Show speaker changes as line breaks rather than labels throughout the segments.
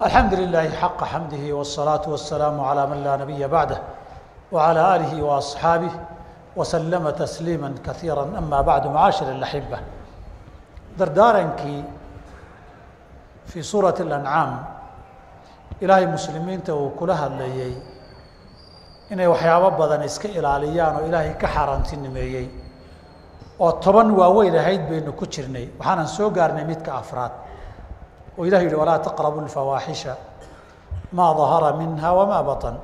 الحمد لله حق حمده والصلاة والسلام على من لا نبي بعده وعلى آله وأصحابه وسلم تسليما كثيرا أما بعد معاشر الأحبة dardaarankii fii suurati اlancaam ilaahay muslimiinta uu kula hadlayey inay waxyaabo badan iska ilaaliyaan oo ilaahay ka xaaraantinimeeyey oo toban waaweyn ahayd baynu ku jirnay waxaanan soo gaarnay midka afraad oo ilah yihi walaa taqrabu اlfawaaxisha maa dahara minha wamaa baطn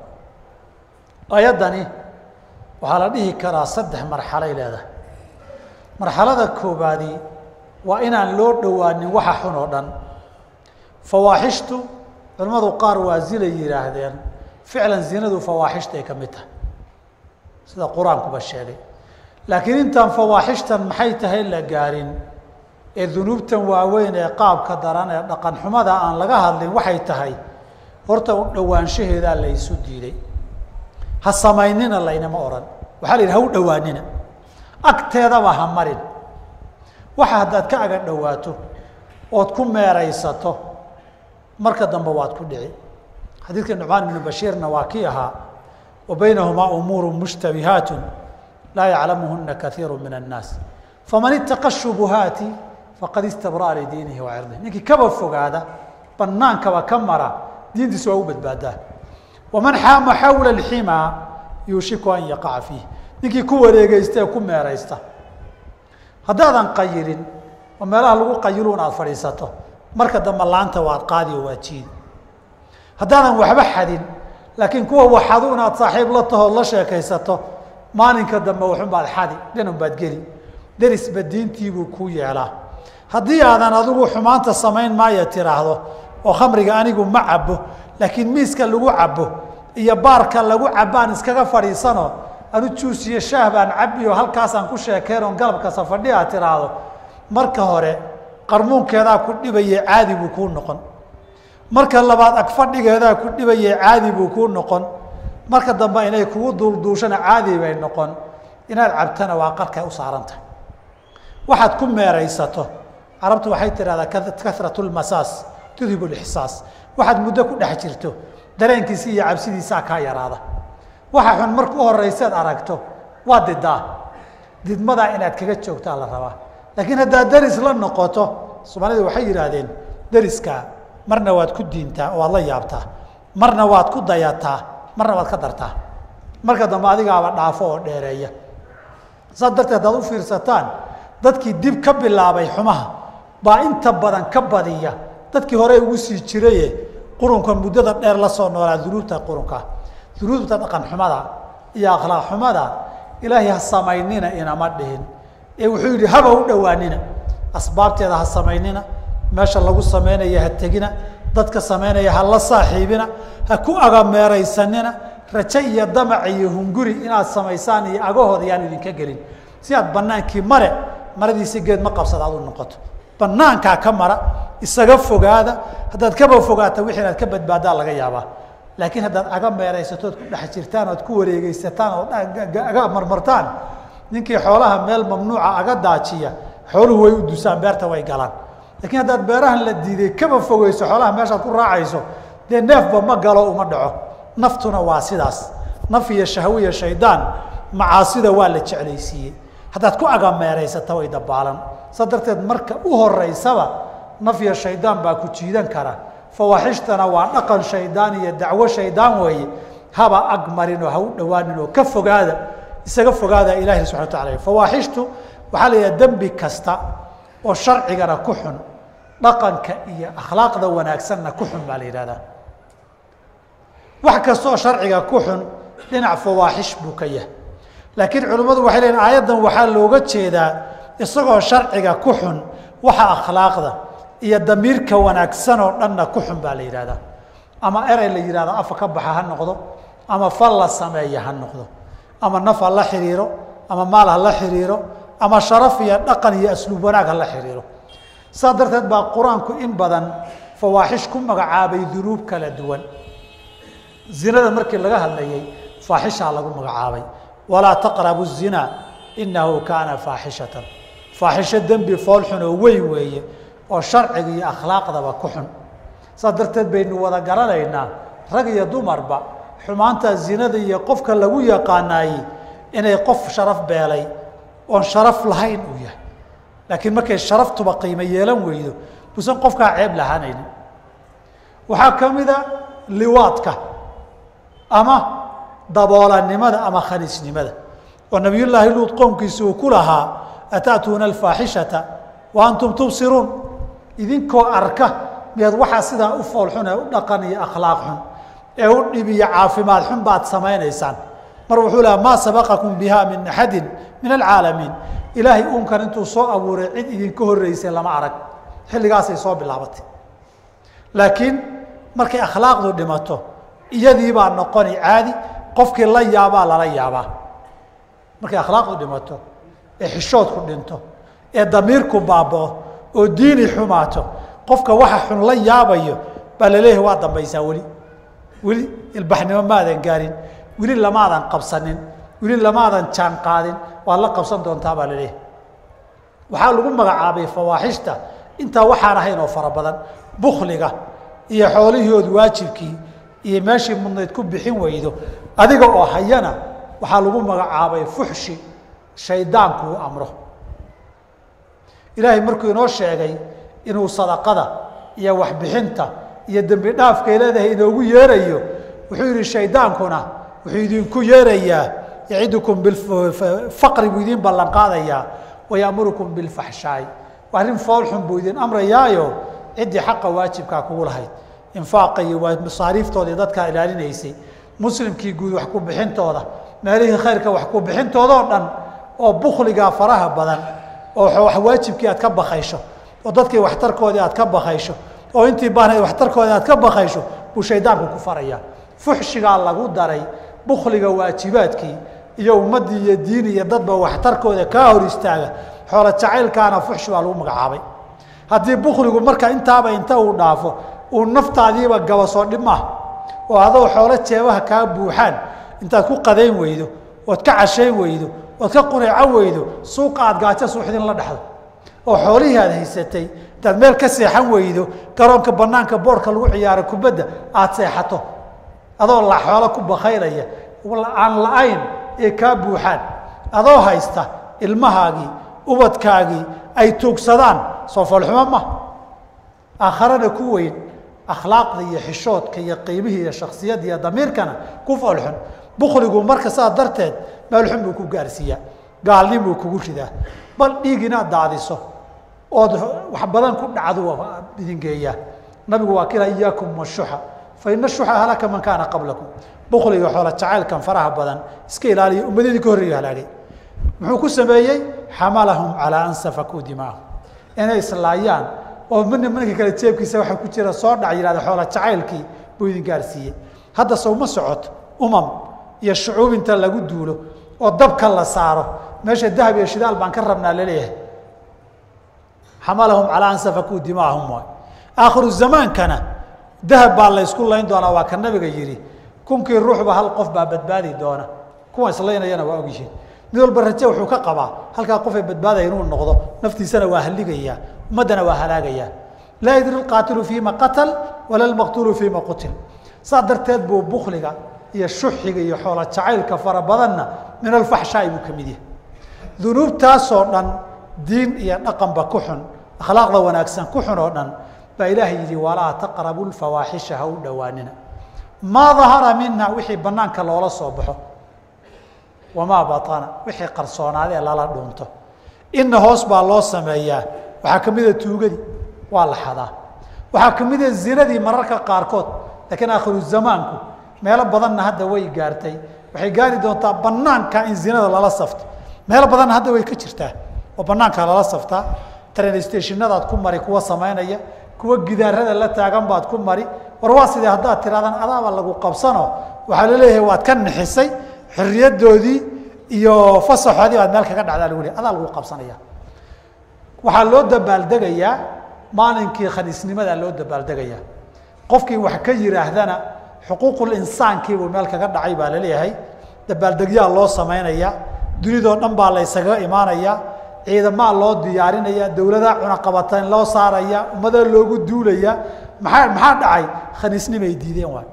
ayaddani waxaa la dhihi karaa saddex marxalay leedahay marxalada koobaadi waa inaan loo dhowaanin waxa xun oo dhan fawaaxishtu culimmadu qaar waa zilay yidhaahdeen ficlan zinadu fawaaxishtay ka mid tahay sida qur-aankuba sheegay laakiin intaan fawaaxishtan maxay tahay la gaarin ee dunuubtan waaweyn ee qaabka daran ee dhaqan xumada aan laga hadlin waxay tahay horta dhowaanshaheedaa la ysu diiday ha samaynina laynama odhan waxaa la yidhi ha u dhowaanina agteedaba ha marin waxa haddaad ka aga dhowaato ood ku meeraysato marka dambe waad ku dhici xadiidka nucmaan ibnu bashiirna waa kii ahaa wa baynahumaa umuuru mushtabihaatu laa yaclamuhuna kaiiru min annaas faman itaqa shubuhaati faqad istabraa lidiinihi wa cirdihi ninkii kaba fogaada banaankaba ka mara diintiisa waa u badbaadaa waman xaama xawla alximaa yuushiku an yaqaca fiih ninkii ku wareegeysta ee ku meeraysta haddaadan qayilin oo meelaha lagu qayilu in aad fadhiisato marka dambe laanta waad qaadi oo waad jiidi haddaadan waxba xadin laakiin kuwa waxadu inaad saaxiib la tahood la sheekaysato maalinka dambe waxun baad xadi dhanun baad geli derisba diintiibuu kuu yeelaa haddii aadan adigu xumaanta samayn maayo tiraahdo oo khamriga anigu ma cabo laakiin miiska lagu cabo iyo baarka lagu cabaan iskaga fadhiisano anu juus iyo shaah baan cabiyo halkaasaan ku sheekeen oon galabka safadhi aad tiraahdo marka hore qarmuunkeedaa ku dhibaye caadi buu kuu noqon marka labaad agfadhigeedaa ku dhibaye caadi buu kuu noqon marka dambe inay kugu duulduushana caadi bay noqon inaad cabtana waa qarkay u saaran tahay waxaad ku meeraysato carabtu waxay tidhahdaa karatu lmasaas tudhib lixsaas waxaad muddo ku dhex jirto dareenkiisi iyo cabsidiisaa kaa yaraada waxa xun marka u horeyseed aragto waa didaa didmadaa inaad kaga joogtaa la rabaa laakiin haddaad deris la noqoto soomaalida waxay yidhaahdeen deriskaa marna waad ku diintaa oo waad la yaabtaa marna waad ku dayataa marna waad ka dartaa marka dambe adigaaba dhaafo oo dheereeya saas darteed haddaad u fiirsataan dadkii dib ka bilaabay xumaha baa inta badan ka badiya dadkii hore ugu sii jiraye qurunka muddada dheer la soo noolaa dunuubta qurunka dunuubta dhaqan xumada iyo akhlaaq xumada ilaahay ha samaynina inama dhihin ee wuxuu yidhi haba u dhowaanina asbaabteeda ha samaynina meesha lagu samaynaya ha tegina dadka samaynaya ha la saaxiibina ha ku agameeraysanina raje iyo damac iyo hunguri inaad samaysaan iyo agahooda yaan idinka gelin si aad banaankii mare maradiisi geed ma qabsada ad u noqoto banaankaa ka mara isaga fogaada haddaad kaba fogaata wixii inaad ka badbaadaa laga yaabaa laakiin haddaad aga meeraysatood ku dhex jirtaan ood ku wareegeysataan ood aga marmartaan ninkii xoolaha meel mamnuuca aga daajiya xooluhu way u dusaan beerta way galaan lakiin haddaad beerahan la diiday kaba fogeyso xoolaha meeshaad ku raacayso dee neefba ma galo uma dhaco naftuna waa sidaas naf iyo shahwiya shaydaan macaasida waa la jeclaysiiyey haddaad ku agameeraysata way dabaalan saa darteed marka u horeysaba naf iyo shaydaan baa ku jiidan kara fawaaxishtana waa dhaqan shaydaan iyo dacwo shaydaan weeye haba ag marin oo ha u dhowaanin oo ka fogaada isaga fogaada ilahi subana wa taala fawaaxishtu waxaa la yidhaha dembi kasta oo sharcigana ku xun dhaqanka iyo akhlaaqda wanaagsanna ku xun baa la yidhahdaa wax kasta oo sharciga ku xun dhinac fawaaxish buu ka yahay laakiin culimmadu waxay leeyiin aayaddan waxaa looga jeedaa isagoo sharciga ku xun waxa akhlaaqda iyo damiirka wanaagsan oo dhanna ku xun baa la yidhahdaa ama erey la yidhahdo afa ka baxa ha noqdo ama fal la sameeya ha noqdo ama naf ha la xiriiro ama maal ha la xiriiro ama sharaf iyo dhaqan iyo asluub wanaag ha la xiriiro saas darteed baa qur-aanku in badan fawaaxish ku magacaabay dunuub kala duwan zinada markii laga hadlayay faaxishaa lagu magacaabay walaa taqrabu الzina inahu kaana faaxishatan faaxisho dembi foolxun oo weyn weeye oo sharciga iyo akhlaaqdaba ku xun saas darteed baynu wada garanaynaa rag iyo dumarba xumaanta zinada iyo qofka lagu yaqaanaayey inay qof sharaf beelay oon sharaf lahayn uu yahay laakiin markay sharaftuba qiimo yeelan weydo buusan qofkaa ceeb lahaanaynin waxaa ka mida liwaadka ama daboolanimada ama khaniisnimada oo nabiyullaahi luud qoomkiisa uu ku lahaa ata'tuuna alfaaxishata wa antum tubsiruun idinkoo arka miyaad waxaa sidaa u foolxun ee u dhaqan iyo akhlaaq xun ee u dhib iyo caafimaad xun baad samaynaysaan mar wuxuu lahaa maa sabaqakum biha min axadin min alcaalamiin ilaahay uunkan intuu soo abuuray cid idinka horreysay lama arag xilligaasay soo bilaabatay laakiin markay akhlaaqdu dhimato iyadii baa noqoni caadi qofkii la yaabaa lala yaabaa markay akhlaaqdu dhimato ee xishoodku dhinto ee damiirku baabao oo diini xumaato qofka waxa xun la yaabayo baa laleeyahay waa dambaysaa weli weli ilbaxnimo maadan gaarin weli lamaadan qabsanin weli lamaadan jaan qaadin waad la qabsan doontaa baa laleeyahay waxaa lagu magacaabay fawaaxishta intaa waxaan ahayn oo fara badan bukliga iyo xoolihood waajibkii iyo meeshii mudnayd ku bixin weydo adiga oo hayana waxaa lagu magacaabay fuxshi shaydaanku uu amro ilaahay markuu inoo sheegay inuu sadaqada iyo waxbixinta iyo dembi dhaafkay leedahay inoogu yeerayo wuxuu yihi shaydaankuna wuxuu idinku yeerayaa yacidukum bifaqri buu idin ballan qaadayaa wayamurukum bilfaxshaay arrin foolxun buu idin amrayaayo ciddii xaqa waajibkaa kugu lahayd infaaqa iyo masaariiftoodii dadkaa ilaalinaysay muslimkii guud wax ku bixintooda meelihii khayrka wax ku bixintoodoo dhan oo bukligaa faraha badan oo waajibkii aad ka bakaysho oo dadkii waxtarkoodii aad ka bakaysho oo intii baahnayd waxtarkoodii aad ka bakaysho buu shaydaanku ku farayaa fuxshigaa lagu daray bukliga waajibaadkii iyo ummaddii iyo diin iyo dadba waxtarkooda kaa hor istaaga xoolo jacaylkaana fuxshi baa lagu magacaabay haddii bukligu marka intaaba inta uu dhaafo uu naftaadiiba gabasoo dhib maaha oo adoo xoolo jeebaha kaa buuxaan intaad ku qadayn weydo ood ka cashayn weydo ood ka quneeco weydo suuqa aad gaajo suuxdin la dhexdo oo xoolihii aad haysatay intaad meel ka seexan weydo garoonka banaanka boorka lagu ciyaaro kubadda aad seexato adoo la xoolo ku bakaylaya aan la-ayn ee kaa buuxaan adoo haysta ilmahaagii ubadkaagii ay tuugsadaan soo foolxumo ma aakharana ku weyn akhlaaqda iyo xishoodka iyo qiimihii iyo shaksiyadda iyo damiirkana ku foolxun bukligu marka saa darteed meelxun buu ku gaarsiiyaa gaalnin buu kugu ridaa bal dhiig inaad daadiso ood wax badan ku dhacdu idin geeyaa nabigu waa kila iyaakum washuxa fa ina shuxa halaka man kaana qablakum bukliga xoola jacaylkan faraha badan iska ilaaliya ummadadii ka horreeya halaagay muxuu ku sameeyey xamalahum calaa an safakuu dimaahum inay islaayaan oo mina minka kale jeebkiisa waxa ku jira soo dhac yihahda xoola jacaylkii buu idin gaarsiiyey hadda sowma socoto umam iyo shucuub inta lagu duulo oo dabka la saaro meesha dahab iyo shidaal baan ka rabnaa laleeyahay xamalahum calaa an safakuu dimaahum waay aakhiru zamaankana dahab baa la ysku layn doonaa waa ka nabiga yidhi kunkii ruuxba hal qof baa badbaadi doona kuwa islaynayana waa ogyihiin mid walba raje wuxuu ka qabaa halkaa qofay badbaadaya inuu noqdo naftiisana waa haligayaa ummaddana waa halaagayaa laa yadri lqaatilu fiima qatal wala lmaqtuulu fiima qutil saa darteed buu bukliga iyo shuxiga iyo xoola jacaylka fara badanna min alfaxshaai buu ka mid yahay dunuubtaasoo dhan diin iyo dhaqanba ku xun akhlaaqda wanaagsan ku xun oo dhan baa ilaahay yidhi walaa taqrabu lfawaaxisha ha u dhowaanina maa dahara minha wixii banaanka loola soo baxo wamaa baana wixii qarsoonaadee lala dhuunto ina hoos baa loo sameeyaa waxaa ka mida tuugadii waa la xadaa waxaa ka mida zinadii mararka qaarkood laakiin aakhiru zamaanku meelo badanna hadda way gaartay waxay gaari doontaa banaanka in zinada lala safto meelo badanna hadda way ka jirtaa oo banaanka lala saftaa train stationadaad ku mari kuwa samaynaya kuwa gidaarada la taagan baad ku mari war waa sidee haddaad tirahdaan adaaba lagu qabsano waxaa laleeyahay waad ka nixisay xorriyadoodii iyo fasaxoodii baad meel kaga dhacdaa lagu lehy adaa lagu qabsanaya waxaa loo dabaaldegayaa maalinkii khaniisnimadaa loo dabaaldegayaa qofkii wax ka yihaahdana xuquuqul insaankiibuu meel kaga dhacay baa laleeyahay dabaaldegyaa loo samaynaya dunidoo dhan baa la ysaga imaanaya ciidamaa loo diyaarinaya dowladaa cunaqabataan loo saaraya ummada loogu duulaya maxaa maxaa dhacay khaniisnimay diideen waay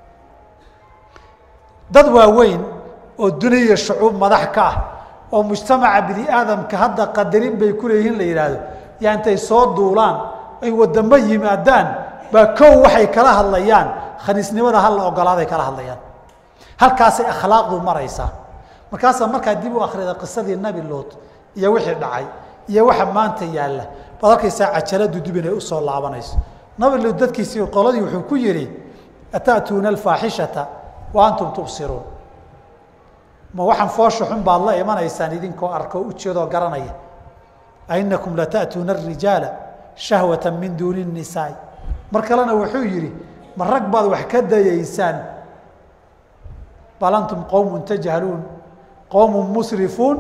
dad waaweyn oo duniya shucuub madax ka ah oo mujtamaca bini aadamka hadda qadarin bay ku leeyihiin la yidhaahdo yaa intay soo duulaan ay wadamo yimaadaan baa kow waxay kala hadlayaan khaniisnimada hal la ogolaaday kala hadlayaan halkaasay akhlaaqdu maraysaa markaasaa markaa dib u akrida qisadii nabi lood iyo wixii dhacay iyo waxa maanta yaalla baad arkaysaa cajaladu dib inay usoo laabanayso nabi lood dadkiisii qoladii wuxuu ku yidhi ata'tuuna alfaaxishata wa antum tubsiruun ma waxaan foosha xun baad la imanaysaan idinkoo arko ujeedoo garanaya ainakum lata'tuuna arijaala shahwata min duuni الnisaai mar kalena wuxuu yidhi ma rag baad wax ka dayaysaan bal antum qowm tajhaluun qowm musrifuun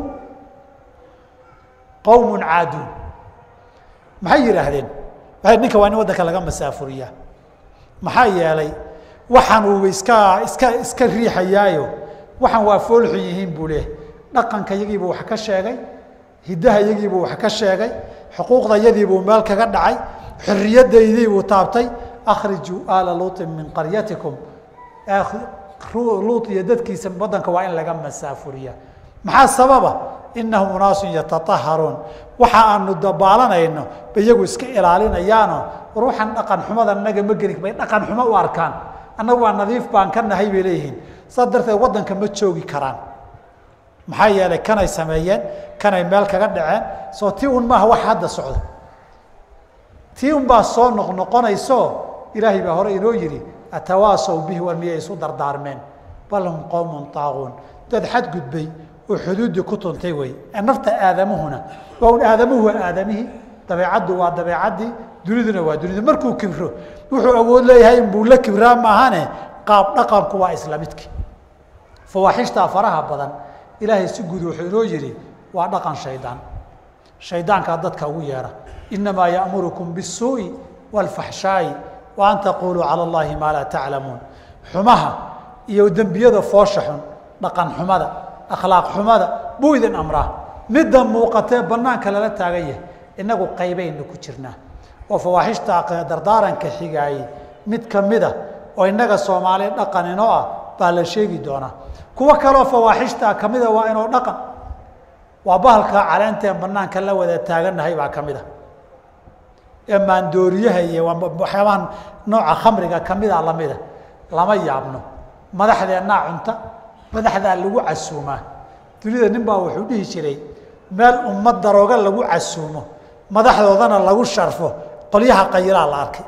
qowm caaduun maxay yidhaahdeen ninka waa in waddanka laga masaafuriyaa maxaa yeelay waxaan uu iska iska iska riixayaayo waxaan waa foolxun yihiin buu leehay dhaqanka yagiibuu wax ka sheegay hiddaha yagiibuu wax ka sheegay xuquuqda yadiibuu meel kaga dhacay xorriyadaydiibuu taabtay akhrijuu aala luuطin min qaryatikum luut iyo dadkiisa waddanka waa in laga masaafuriyaa maxaa sababa inahum unaasun yataaharuun waxa aanu dabaalanayno ba iyagu iska ilaalinayaano ruuxan dhaqan xumada naga ma geli bay dhaqan xumo u arkaan annagu waa nadiif baan ka nahay bay leeyihiin saas darteed waddanka ma joogi karaan maxaa yeelay kanay sameeyeen kanay meel kaga dhaceen soo tii un maaha wax hadda socda tii un baa soo noqnoqonayso ilaahay baa hore inoo yidhi atawaasaw bihi war miyay isu dardaarmeen bal hum qowmun taaquun dad xadgudbay oo xuduuddii ku tuntay wey nafta aadamuhuna waa un aadamuhu waa aadamihii dabeecaddu waa dabeecaddii duniduna waa dunida markuu kibro wuxuu awood leeyahay inbuu la kibraa maahane qaab dhaqanku waa isla midki fawaaxishtaa faraha badan ilaahay si guud wuxuu inoo yidhi waa dhaqan shaydaan shaydaankaa dadka ugu yeedha inamaa ya'murukum bisuu'i waalfaxshaa'i wa an taquuluu cala allahi maa laa taclamuun xumaha iyo dembiyada foosha xun dhaqan xumada akhlaaq xumada buu idin amraa midda muuqatee banaanka lala taagan yahay inagu qaybaynu ku jirnaa oo fawaaxishta dardaaranka xigaayey mid kamida oo inaga soomaali dhaqan inoo ah baa la sheegi doonaa kuwo kaloo fawaaxishta kamida waa inoo dhaqan waa bahalka caleenteen banaanka la wada taagannahay baa kamid a ee maandooriyaha iyo waxyaabahan nooca khamriga kamida lamida lama yaabno madaxdeennaa cunta madaxdaa lagu casuumaa dunida nin baa wuxuu dhihi jiray meel ummad darooga lagu casuumo madaxdoodana lagu sharfo qolyaha qayilaa la arkay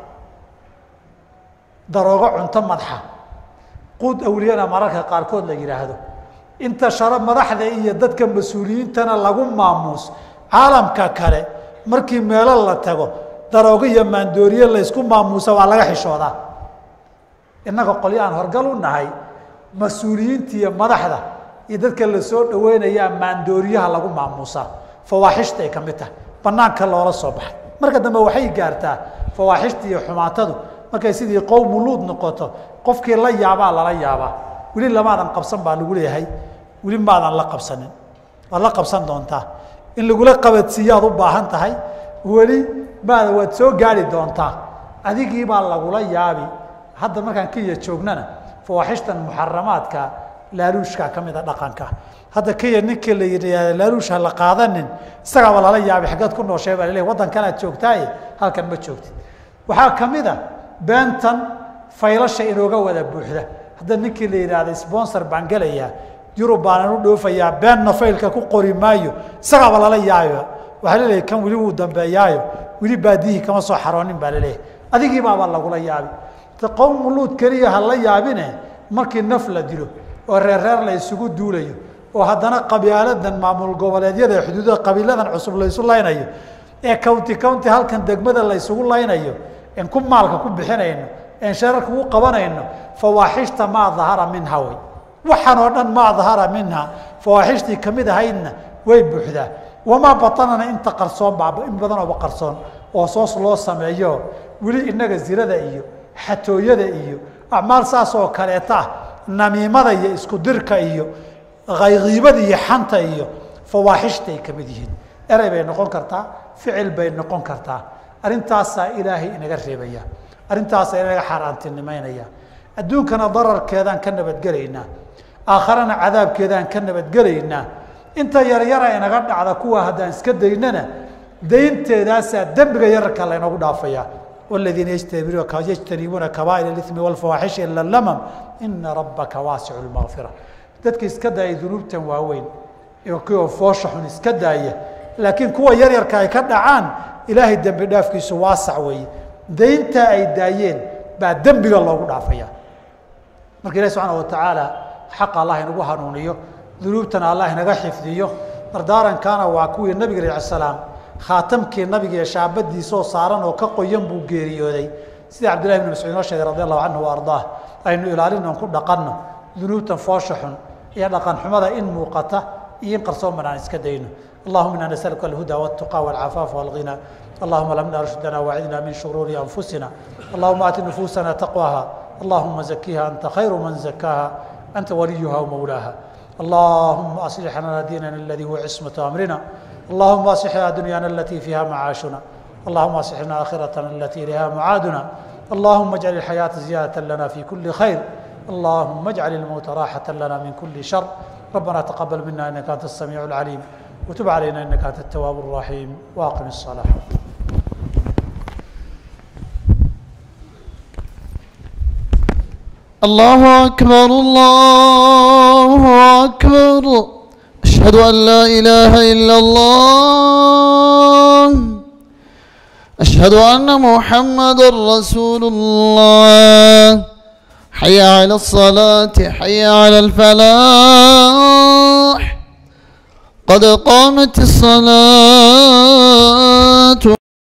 daroogo cunto madaxa quud awliyana mararka qaarkood la yidhaahdo inta shara madaxda iyo dadka mas-uuliyiintana lagu maamuus caalamka kale markii meelo la tago daroogo iyo maandooriye laysku maamuusa waa laga xishoodaa innaga qolyo aan horgal u nahay mas-uuliyiinta iyo madaxda iyo dadka la soo dhaweynayaa maandooriyaha lagu maamuusaa fawaaxishta ay ka mid tahay banaanka loola soo baxay marka dambe waxay gaartaa fawaaxishta iyo xumaatadu markay sidii qowmu luud noqoto qofkii la yaabaa lala yaabaa weli lamaadan qabsan baa lagu leeyahay weli maadan la qabsanin waad la qabsan doontaa in lagula qabadsiiyaad u baahan tahay weli maada waad soo gaari doontaa adigii baa lagula yaabi hadda markaan kenya joognana fawaaxishtan muxaramaadka laaluushka ka mida dhaqanka hadda kenya ninkii la yidhaahda laaluush ha la qaadanin isagaaba lala yaabay xaggeed ku nooshay baa laleeyahy waddankanaad joogtaaye halkan ma joogtid waxaa ka mid a beentan faylasha inooga wada buuxda hadda ninkii la yidhaahda sponsor baan gelayaa yurub baanan u dhoofayaa beenna faylka ku qori maayo isagaaba lala yaabiba waxaa laleeyahy kan weli wuu dambeeyaayo weli baadiyihii kama soo xaroonin baa laleeyahay adigii baaba lagula yaabi qowmu luud keliya ha la yaabine markii naf la dilo oo reer reer la isugu duulayo oo haddana qabyaaladan maamul goboleedyada xuduudada qabiiladan cusub la isu laynayo ee county county halkan degmada la isugu laynayo en ku maalka ku bixinayno en shararka u qabanayno fawaaxishta maa dahara minha way waxaan oo dhan maa dahara minha fawaaxishtii kamid ahaydna way buuxdaa wamaa batanana inta qarsoon baa in badan ooba qarsoon oo soos loo sameeyo weli inaga zirada iyo xatooyada iyo acmaal saas oo kaleeta ah namiimada iyo isku dirka iyo haykiibada iyo xanta iyo fawaaxishta ay kamid yihiin erey bay noqon kartaa ficil bay noqon kartaa arrintaasaa ilaahay inaga reebaya arrintaasaa inaga xaaraantinimeynaya adduunkana dararkeedaan ka nabadgelaynaa aakharana cadaabkeedaan ka nabadgelaynaa inta yaryara inaga dhacda kuwa haddaan iska daynana daynteedaasaa dembiga yararka laynoogu dhaafayaa والذين يجتنبون كبائر الإثم والفواحش إلا اللمم إن ربك واسع المغفرة dadka iska daaya dunuubtan waaweyn kuwa foosha xun iska daaya laakiin kuwa yaryarka ay ka dhacaan ilaahay dembi dhaafkiisu waasac weeye daynta ay daayeen baa dembiga loogu dhaafaya marka ilahi subxaana watacaala xaqa allah inagu hanuuniyo dunuubtana allah inaga xifdiyo dardaarankaana waa kuwii nabiga alayh salaam khaatamkii nabiga iyo shaabadiisoo saaran oo ka qoyan buu geeriyooday sida cabdillahi bn mascuud inoo sheegay radi allahu canhu wa ardaah aynu ilaalino ku dhaqanno dunuubtan foosha xun iyo dhaqan xumada in muuqata iyo in qarsooman aan iska dayno allahuma ina nasaluka alhuda waltuqa walcafaafa walghina allahuma lamna rushdana wacidna min shuruuri anfusina allahuma aati nufuusana taqwaha allahuma zakiha anta khayru man zakaaha anta waliyuha wmawlaaha اللهم أصلح لنا ديننا الذي هو عصمة أمرنا اللهم أصلح لنا دنيانا التي فيها معاشنا اللهم أصلح لنا آخرتنا التي إليها معادنا اللهم اجعل الحياة زيادة لنا في كل خير اللهم اجعل الموت راحة لنا من كل شر ربنا تقبل منا إنك أنت السميع العليم وتب علينا إنك أنت التواب الرحيم وأقم الصلاة
الله أكبر الله أكبر أشهد أن لا إله إلا الله أشهد أن محمد رسول الله حي على الصلاة حي على الفلاح قد قامت الصلاة